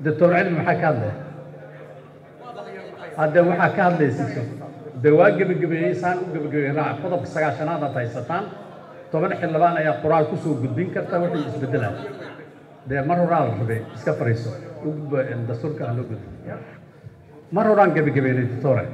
doctor cilmi maxaa ka hadlaya hadde waxaa ka hadlaysa de waa gebagabeeyey saan u gebagabeeyey raac qodobka sagaashanaad aad haysataan toban xildhibaan ayaa qoraal kusoo gudbin karta wixii isbedelaa dee mar horaa la rabay iska fariiso u gudbo dastuurka aan loo gudbo mar horaan gebagabeynay doctore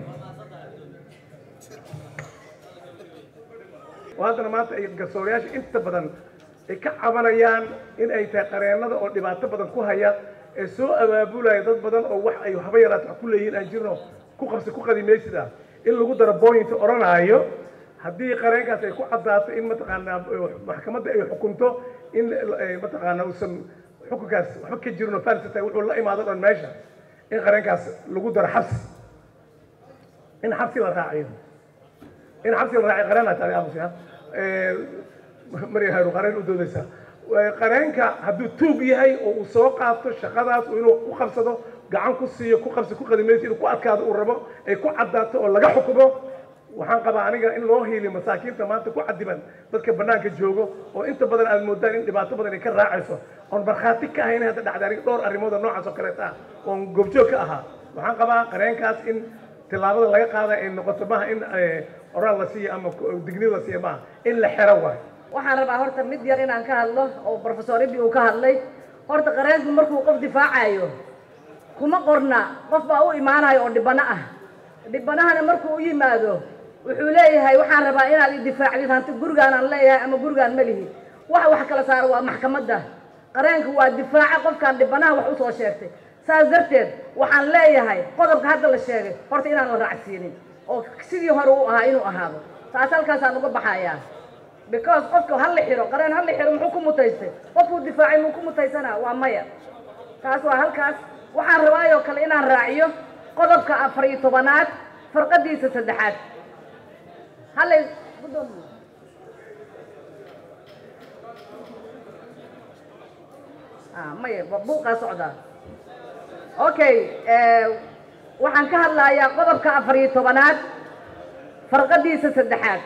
oo haddana maanta ay garsoorayaasha inta badan ay ka cabanayaan in ay tahay qareennada oo dhibaato badan ku haya ee soo abaabulaya dad badan oo wax ay haba yaraata wax ku leeyihiin aan jirno ku qabsi ku qadimaysida in lagu daro booyinta odhanaayo haddii qareenkaas ay ku caddaato in mataqaanaa maxkamadda ay xukunto in mataqaanaa uusan xukunkaas waxba ka jirin oo falsi tahay wuxuu la imaado dhan meesha in qareenkaas lagu daro xabsi in xabsi la raaciyo in xabsi la raaciyo qareen tahay aamusi ha marya haru qareen u doodaysa qareenka hadduu tuug yahay oo uu soo qaato shaqadaas inuu ku qabsado gacan ku siiyo ku qabsi ku qadimayso inuu ku adkaado uu rabo ay ku caddaato oo laga xukumo waxaan qabaa aniga in loo hiiliyo masaakiinta maanta ku cadiban dadka banaanka joogo oo inta badan aad moodaan in dhibaato badan ay ka raacayso oon markhaati ka ahayn hadda dhacday aniga dhowr arrimood oo noocaas oo kaleeta ah oon goobjoog ka ahaa waxaan qabaa qareenkaas in tillaabada laga qaada ay noqoto maaha in oraal la siiyo ama digniin la siiyo maaha in la xero waayo waxaan rabaa horta mid yar inaan ka hadlo oo professor ibi uu ka hadlay horta qareenku markuu qof difaacayo kuma qorna qof baa u imaanayo oo dhibano ah dhibanahana markuu u yimaado wuxuu leeyahay waxaan rabaa inaad i difaacdid hanti gurigaan aan leeyahay ama gurigaan ma lihi waxa wax kala saaro waa maxkamadda qareenka waa difaaca qofkaan dhibanaha wax usoo sheegtay saas darteed waxaan leeyahay qodobka hadda la sheegay horta inaan la raacsiinin oo sidii hore u ahaa inuu ahaado taas halkaasaan uga baxayaa because qofka ha la xiro qareen ha la xiro muxuu ku mutaystay qofkuu difaacay muu ku mutaysanaa waa maya taas waa halkaas waxaan rabaayoo kale inaan raaciyo qodobka afar iyo tobanaad farqadiisa saddexaad hallay gudoomiye maya buuqaa socdaa okay waxaan ka hadlayaa qodobka afar iyo tobanaad farqadiisa saddexaad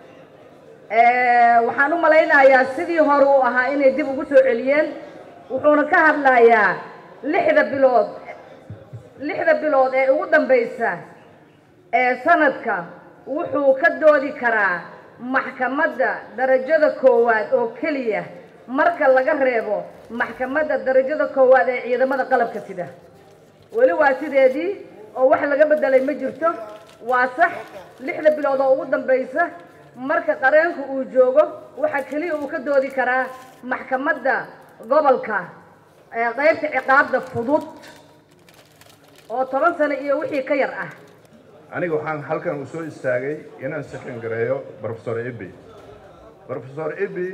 waxaan u malaynayaa sidii hore uu ahaa inay dib ugu soo celiyeen wuxuuna ka hadlayaa lixda bilood lixda bilood ee ugu dambaysa ee sanadka wuxuu ka doodi karaa maxkamadda darajada koowaad oo keliya marka laga reebo maxkamadda darajada koowaad ee ciidamada qalabka sida weli waa sideedii oo wax laga bedelay ma jirto waa sax lixda bilood oo ugu dambaysa marka qareenku uu joogo waxa keliya uu ka doodi karaa maxkamadda gobolka ee qaybta ciqaabda fudud oo toban sano iyo wixii ka yar ah aniga waxaan halkan u soo istaagay inaan sakan gareeyo professor ebi professor ebi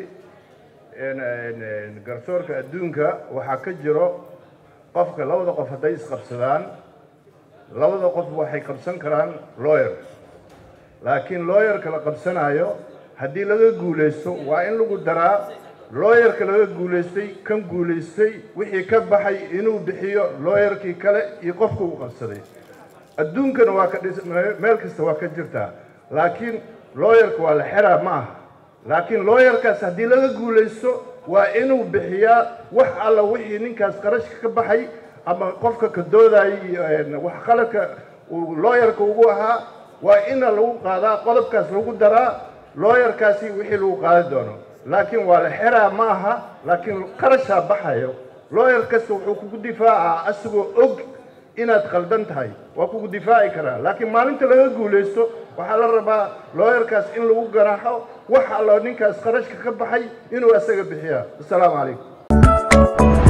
garsoorka adduunka waxaa ka jiro qofka labada qof hadday isqabsadaan labada qof waxay qabsan karaan lawyer laakiin lawyerka la qabsanayo haddii laga guulaysto waa in lagu daraa lawyerka laga guulaystay kan guulaystay wixii ka baxay inuu bixiyo lawyerkii kale iyo qofka uu qabsaday adduunkana waa ka dhis meel kasta waa ka jirtaa laakiin lawyerka waa la xeraa ma aha laakiin lawyerkaas haddii laga guulaysto waa inuu bixiyaa wax alla wixii ninkaas qarashka ka baxay ama qofka ka doodayay wax qaladka uu lawyerka ugu ahaa waa ina lagu qaadaa qodobkaas lagu daraa lawyerkaasi wixii lagu qaadi doono laakiin waa la xeraa ma aha laakiin qarashaa baxayo lawyer kasta wuxuu kugu difaacaa asagoo og inaad qaldan tahay waa kugu difaaci karaa laakiin maalinta laga guulaysto waxaa la rabaa lawyerkaas in lagu ganaaxo wax allo ninkaas qarashka ka baxay inuu asaga bixiyaa assalaamu calaykum